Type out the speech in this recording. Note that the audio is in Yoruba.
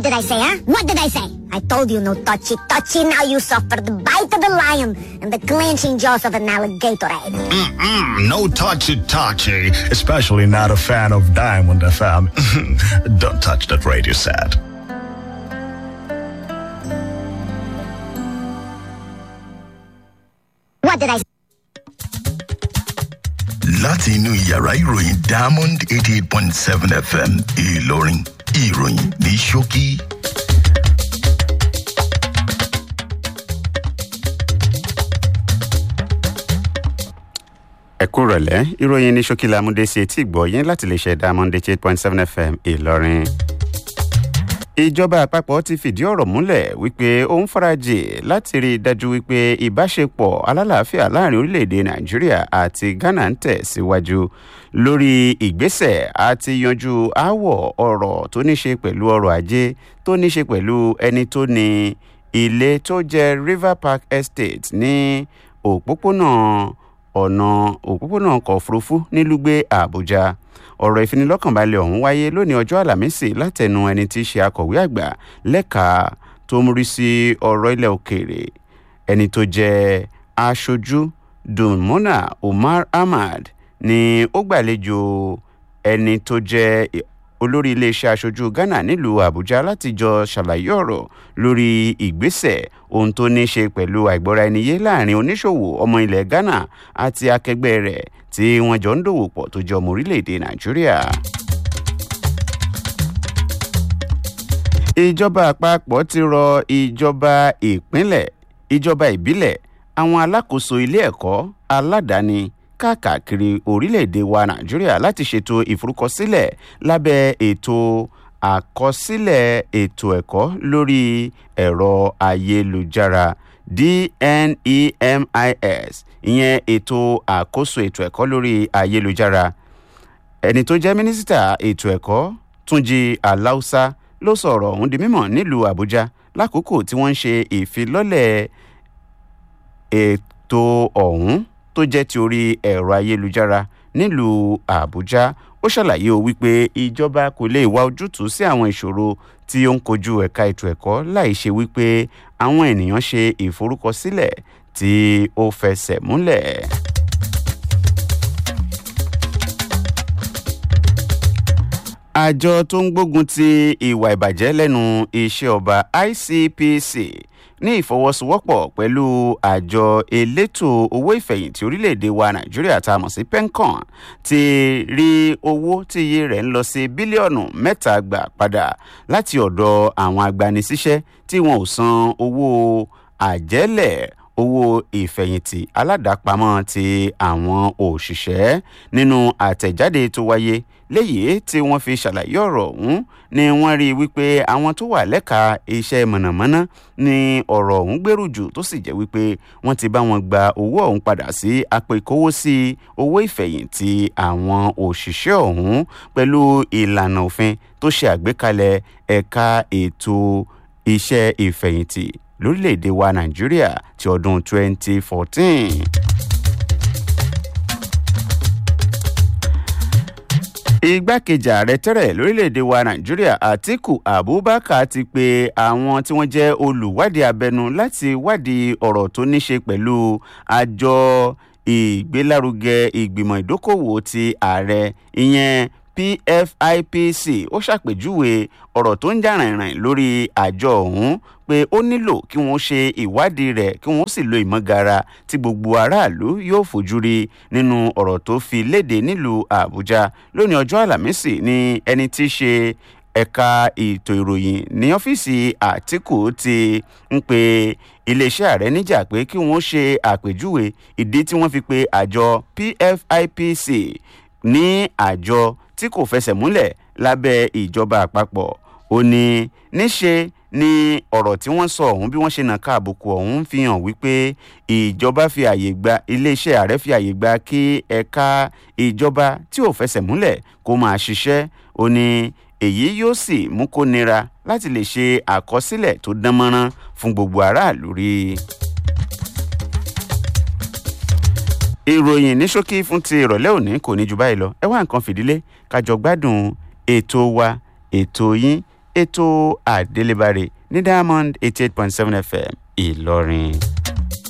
What did I say, huh? What did I say? I told you no touchy touchy. Now you suffer the bite of the lion and the clenching jaws of an alligator. eh? Mm-mm, no touchy touchy. Especially not a fan of Diamond FM. Don't touch that radio set. What did I say? láti inú yàrá ìròyìn diamond eighty eight point seven fm ìlọrin ìròyìn ní ṣókí. ẹ kú rọ̀lẹ́ ìròyìn ní ṣókí lámúdé sí etí ìgbọ́ yín láti lè ṣe diamond eight point seven fm ìlọrin. ìjọba àpapọ̀ ti fìdí ọ̀rọ̀ múlẹ̀ wípé ó ń farajì láti rí i dájú wípé ìbáṣepọ̀ alálàáfíà láàrin orílẹ̀-èdè nàìjíríà àti ghana ń tẹ̀ síwájú lórí ìgbésẹ̀ àti yanjú aáwọ̀ ọ̀rọ̀ tó ní ṣe pẹ̀lú ọrọ̀ ajé tó ní ṣe pẹ̀lú ẹni tó ní ilé tó jẹ́ river park estate ní òpópónà ọ̀nà òpópónà ọkọ̀ òfurufú nílùgbé àbújá ọ̀rọ̀ ìfinilọ́kànbalẹ̀ ọ̀hún wáyé lónìí ọjọ́ àlàmísì látẹnu ẹni tí í ṣe akọ̀wé àgbà lẹ́ka tó ń rí sí ọ̀rọ̀ ilẹ̀ òkèèrè ẹni tó jẹ́ aṣojú dunmona umar ahmad ni ó gbàlejò ẹni tó jẹ́ olórí iléeṣẹ́ aṣojú ghana nílùú àbújá láti jọ ṣàlàyé ọ̀rọ̀ lórí ìgbésẹ̀ ohun tó ní ṣe pẹ̀lú àìgbọ́ra ẹni yé láàrin oníṣòwò ọmọ ilẹ̀ ghana àti akẹgbẹ́ rẹ̀ tí wọ́n jọ ń dòwò pọ̀ tó jẹ́ ọmọ orílẹ̀-èdè nàìjíríà. ìjọba àpapọ̀ ti rọ ìjọba ìpínlẹ̀ ìjọba ìbílẹ̀ àwọn alákòóso ilé ẹ̀kọ́ aládàáni káàkiri orílẹ̀-èdè wa nàìjíríà láti ṣètò ìforúkọsílẹ̀ lábẹ́ ètò àkọsílẹ̀ ètò ẹ̀kọ́ lórí ẹ̀rọ ayélujára dnemis ìyẹn ètò àkóso ètò ẹ̀kọ́ lórí ayélujára ẹni tó jẹ́ mínísítà ètò ẹ̀kọ́ túnjí aláùsá ló sọ̀rọ̀ ọ̀hún di mímọ̀ nílùú àbújá lákòókò tí wọ́n ń ṣe ìfilọ́lẹ̀ ètò ọ̀hún tó jẹ́ ti orí ẹ̀rọ ayélujára nílùú àbújá ó ṣàlàyé o wípé ìjọba kò lè wá ojútùú sí àwọn ìṣòro tí ó ń kojú ẹ̀ka ètò ẹ̀kọ́ láì ṣe wípé àwọn ènìyàn ṣe ìforúkọsílẹ̀ tí ó fẹsẹ̀ múlẹ̀. àjọ tó ń gbógun ti ìwà ìbàjẹ́ lẹ́nu iṣẹ́ ọba icpc ní ìfọwọ́sowọ́pọ̀ pẹ̀lú àjọ elétò owó ìfẹ̀yìntì orílẹ̀-èdè wa nàìjíríà tá a mọ̀ sí pencon ti rí owó tí iye rẹ̀ ń lọ sí bílíọ̀nù mẹ́ta gbà padà láti ọ̀dọ̀ àwọn agbanisíṣẹ́ tí wọn ò san owó àjẹ́lẹ̀ owó ìfẹ̀yìntì aládàápamọ́ ti àwọn òṣìṣẹ́ nínú àtẹ̀jáde tó wáyé léyìí tí wọ́n fi ṣàlàyé ọ̀rọ̀ ọ̀hún ni wọ́n rí i wípé àwọn tó wà lẹ́ka iṣẹ́ mọ̀nàmọ́ná ni ọ̀rọ̀ ọ̀hún gbèrú jù tó sì jẹ́ wípé wọ́n ti bá wọn gba owó ọ̀hún padà sí apò ìkówósí owó ìfẹ̀yìntì àwọn òṣìṣẹ́ ọ̀hún pẹ̀lú ìlànà òfin tó ṣe àgbékalẹ̀ ẹ̀ka ètò iṣẹ́ ìfẹ̀yìntì lórílẹ̀‐èdè wa nàìjíríà ti ọdún 2014. igbákejì ààrẹ tẹ́rẹ̀ lórílẹ̀‐èdè wa nàìjíríà àtiku abubakar ti pe àwọn tí wọ́n jẹ́ olùwádìí abẹnu láti wádìí ọ̀rọ̀ tó ní ṣe pẹ̀lú àjọ ìgbélárugẹ ìgbìmọ̀ ìdókòwò ti ààrẹ ìyẹn pfipc ó ṣàpèjúwe ọ̀rọ̀ tó ń jà rìnrìn lórí àjọ ọ̀hún pé ó nílò kí wọ́n ṣe ìwádìí rẹ̀ kí wọ́n sì lo ìmọ̀gara tí gbogbo aráàlú yóò fojú rí nínú ọ̀rọ̀ tó fi léde nílùú àbújá lónìí ọjọ́ àlàmísì ní ẹni tí í ṣe ẹ̀ka ètò ìròyìn ní ọ́fíìsì àtìkù ti ń pe iléeṣẹ́ ààrẹ níjà pé kí wọ́n ṣe àpèjúwe ìdí tí wọ́n fi pe àjọ pfipc ní àjọ tí kò fẹsẹ̀ múlẹ̀ lábẹ́ ìjọba àpapọ̀ ó ní níṣe ni ọ̀rọ̀ tí wọ́n sọ ọ̀hún bí wọ́n ṣe nàka àbùkù ọ̀hún fi hàn wípé ìjọba fi àyè gba iléeṣẹ́ ààrẹ fi àyè gba kí ẹ̀ka ìjọba tí ò fẹsẹ̀ múlẹ̀ kó máa ṣiṣẹ́ ó ní èyí yóò sì mú kó nira láti lè ṣe àkọsílẹ̀ tó dán mọ́rán fún gbogbo aráàlú rí i. ìròyìn ní ṣókí fún ti ìrọ̀lẹ́ òní kò ní ju báyìí lọ ẹ wá nǹkan fìdílé kájọ gbádùn ètò wa ètò yín ètò àdélébáre ní diamond eighty eight point seven fm ìlọrin.